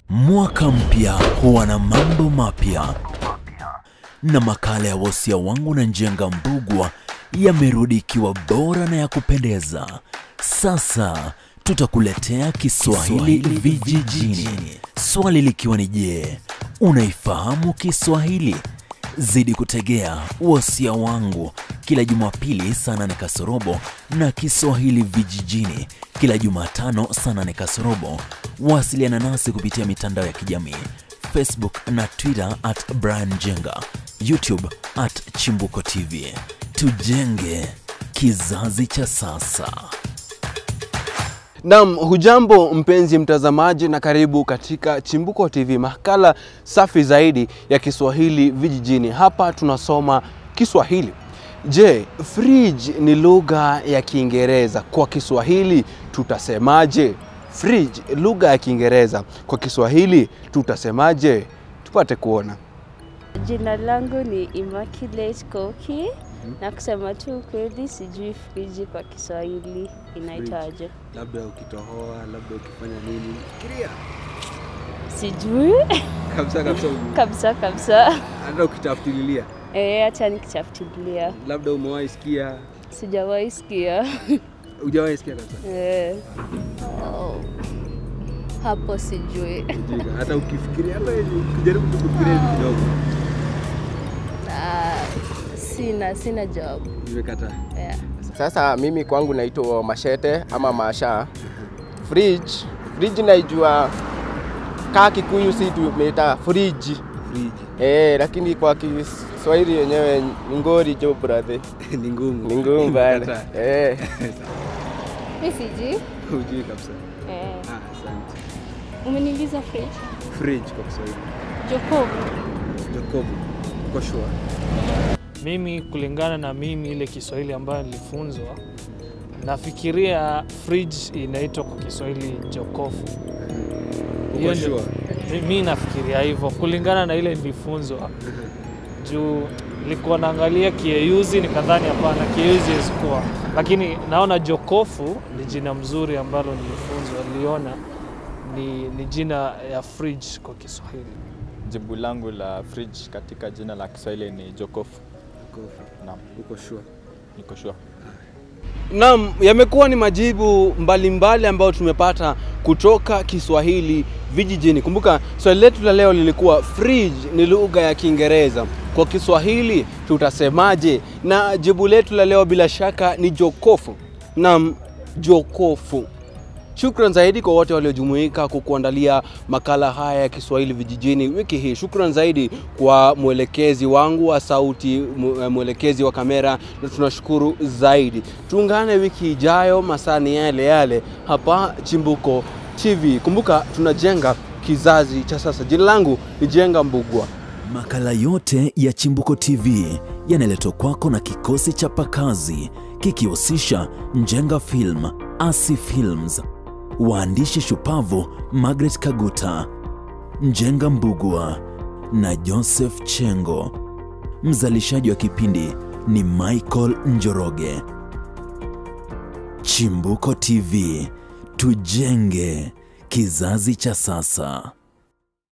Mwaka mpya huwa na mambo mapya, na makala ya wosia wangu na Njenga Mbugwa yamerudi ikiwa bora na ya kupendeza. Sasa tutakuletea Kiswahili vijijini, swali likiwa ni je, unaifahamu Kiswahili? Zidi kutegea wosia wangu kila Jumapili saa nane kasorobo na Kiswahili vijijini kila Jumatano saa nane kasorobo. Wasiliana nasi kupitia mitandao ya kijamii Facebook na Twitter at Brian Jenga, YouTube at Chimbuko TV. Tujenge kizazi cha sasa. Naam, hujambo mpenzi mtazamaji, na karibu katika Chimbuko TV, makala safi zaidi ya Kiswahili vijijini. Hapa tunasoma Kiswahili. Je, fridge ni lugha ya Kiingereza. Kwa Kiswahili tutasemaje? Fridge, lugha ya Kiingereza. Kwa Kiswahili tutasemaje? Tupate kuona. Jina langu ni Immaculate Koki na kusema tu ukweli, sijui friji kwa Kiswahili inaitwaje. Labda ukitohoa, labda ukifanya nini? Fikiria Sijui kabisa kabisa, kabisa kabisa. hata ukitafutililia, Eh, acha nikitafutilia, labda umewahi sikia, sijawahi sikia. hujawahi sikia kabisa. Eh. Oh. Hapo sijui. Ujinga. hata ukifikiria, hata ukijaribu kufikiria hivi kidogo, Ah, sina sina jawabu. nimekataa. Yeah. Sasa mimi kwangu naitwa Mashete ama Masha. Fridge, fridge naijua kaa Kikuyu si tumeita fridge. Friji Eh, lakini kwa Kiswahili yenyewe ni ngori jo brother. ni ngumu, Ni ngumu bana. Nimekataa. Eh. Mimi sijui. Hujui kabisa. Eh. Ah, asante. Umeniuliza fridge? Fridge kwa Kiswahili. Jokovu. Jacob, uko sure? Mimi kulingana na mimi ile Kiswahili ambayo nilifunzwa, nafikiria fridge inaitwa kwa Kiswahili jokofu. Hiyo Uko ndio- sure? mi- mi nafikiria hivyo kulingana na ile nilifunzwa, juu nilikuwa naangalia kieyuzi nikadhani hapana, kieyuzi isikuwa, lakini naona jokofu ni jina mzuri ambalo nilifunzwa, niliona ni, ni jina ya fridge kwa Kiswahili. Jibu langu la fridge katika jina la Kiswahili ni jokofu. Jacob, Naam, uko sure? niko sure. Naam, yamekuwa ni majibu mbalimbali ambayo tumepata kutoka Kiswahili vijijini. Kumbuka swali letu la leo lilikuwa fridge ni lugha ya Kiingereza, kwa Kiswahili tutasemaje? Na jibu letu la leo bila shaka ni jokofu. Naam, jokofu. Shukran zaidi kwa wote waliojumuika kukuandalia makala haya ya Kiswahili vijijini wiki hii. Shukran zaidi kwa mwelekezi wangu wa sauti, mwe- mwelekezi wa kamera, na tunashukuru zaidi. Tuungane wiki ijayo, masaa ni yale yale hapa Chimbuko TV. Kumbuka tunajenga kizazi cha sasa. Jina langu ni Jenga Mbugwa. Makala yote ya Chimbuko TV yanaletwa kwako na kikosi cha pakazi kikihusisha Njenga Film, Asi Films, waandishi shupavu Margaret Kaguta, Njenga Mbugwa na Joseph Chengo. Mzalishaji wa kipindi ni Michael Njoroge. Chimbuko TV, tujenge kizazi cha sasa.